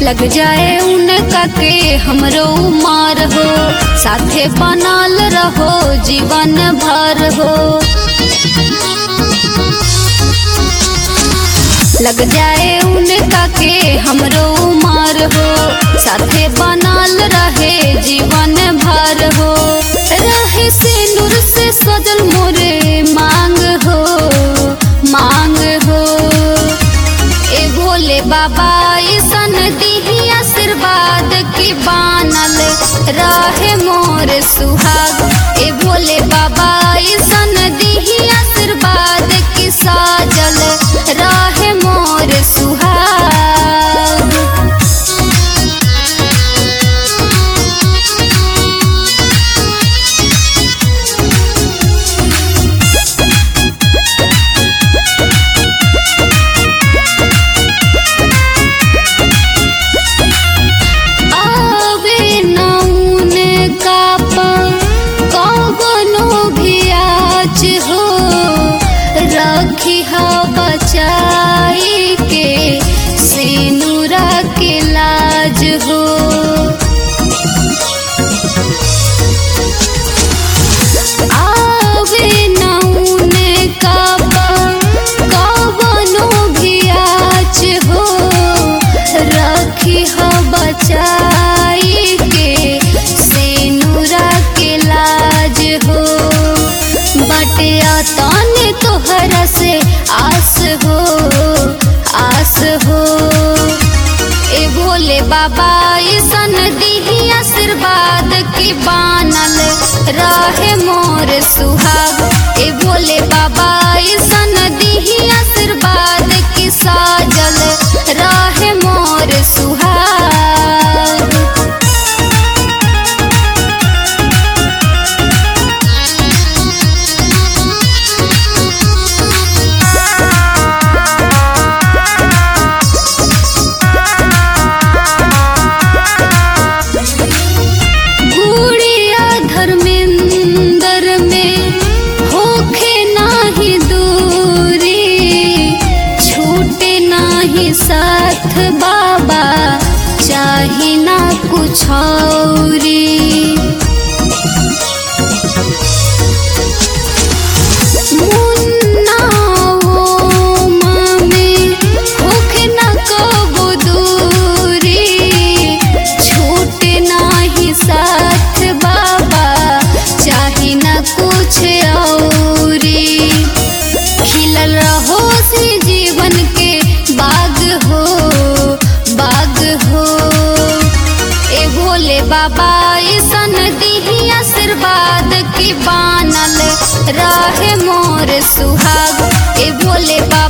लग जाए उनका के हमरो उमार हो साथे बनल रहो जीवन भर हो लग जाए उनका के हमरो उमार हो साथे बनल रहे जीवन भर हो रहे से नूर से सजल मोरे मांग हो मांग हो ए भोले बाबा ईसन दीही आशीर्वाद की बानल रहे मोर सुहाग ए भोले बाबा ईसन दीही आशीर्वाद की साजल रहे मोर सुहाग आवे नौन कापा कौनो भी आच हो रखी हा बचाई के सिनुरा के लाज हो आवे नौन कापा कौनो भी आच हो रखी हो बचाई के सेनुरा के लाज हो बटिया तने तोहरा से आस हो आस हो ए भोले बाबा ईसन दीही आशीर्वाद की बानल रहे मोर सुहाग ए भोले बाबा ईसन दीही आशीर्वाद की साजल रहे मोर सुहाग गुड़िया धर्मेंद्र में होखे नाही दूरी छूटे नाही साथ बाबा चाही ना कुछ औरी मुन्ना ओ मामे होखे ना कबो दूरी छूटे नाही साथ बाबा चाही ना कुछ औरी खिलल रहो सी जीवन के बाग हो बाग हो ए भोले बाबा ईसन दीही आशीर्वाद की बानल रहे मोर सुहाग ए भोले बाबा